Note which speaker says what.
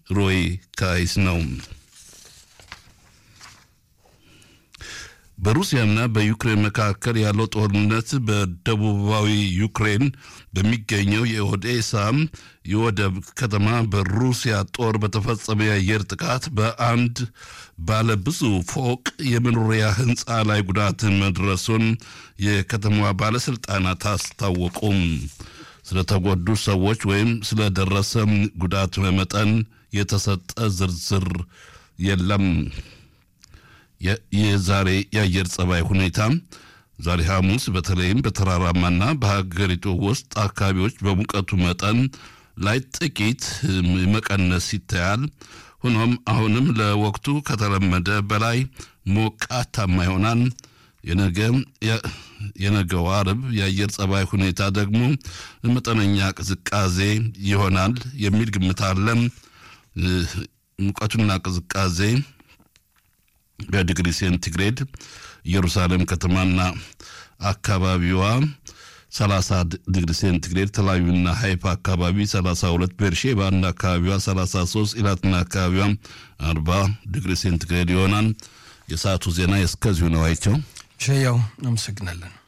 Speaker 1: ሮይ ካይስ ነው። በሩሲያና በዩክሬን መካከል ያለው ጦርነት በደቡባዊ ዩክሬን በሚገኘው የኦዴሳ የወደብ ከተማ በሩሲያ ጦር በተፈጸመ የአየር ጥቃት በአንድ ባለ ብዙ ፎቅ የመኖሪያ ሕንፃ ላይ ጉዳት መድረሱን የከተማዋ ባለሥልጣናት አስታወቁም። ስለተጎዱ ሰዎች ወይም ስለደረሰ ጉዳት መጠን የተሰጠ ዝርዝር የለም። የዛሬ የአየር ጸባይ ሁኔታ ዛሬ ሐሙስ በተለይም በተራራማና በሀገሪቱ ውስጥ አካባቢዎች በሙቀቱ መጠን ላይ ጥቂት መቀነስ ይታያል። ሆኖም አሁንም ለወቅቱ ከተለመደ በላይ ሞቃታማ ይሆናል። የነገው አርብ የአየር ጸባይ ሁኔታ ደግሞ መጠነኛ ቅዝቃዜ ይሆናል የሚል ግምት አለ። ሙቀቱና ቅዝቃዜ በዲግሪ ሴንቲግሬድ ኢየሩሳሌም ከተማና አካባቢዋ 30 ዲግሪ ሴንቲግሬድ፣ ተላቪቭና ሃይፋ አካባቢ 32፣ ቤርሼባና አካባቢዋ 33፣ ኢላትና አካባቢዋ 40 ዲግሪ ሴንቲግሬድ ይሆናል። የሰዓቱ ዜና እስከዚሁ ነው። አይቸው
Speaker 2: ሸያው አመሰግናለን።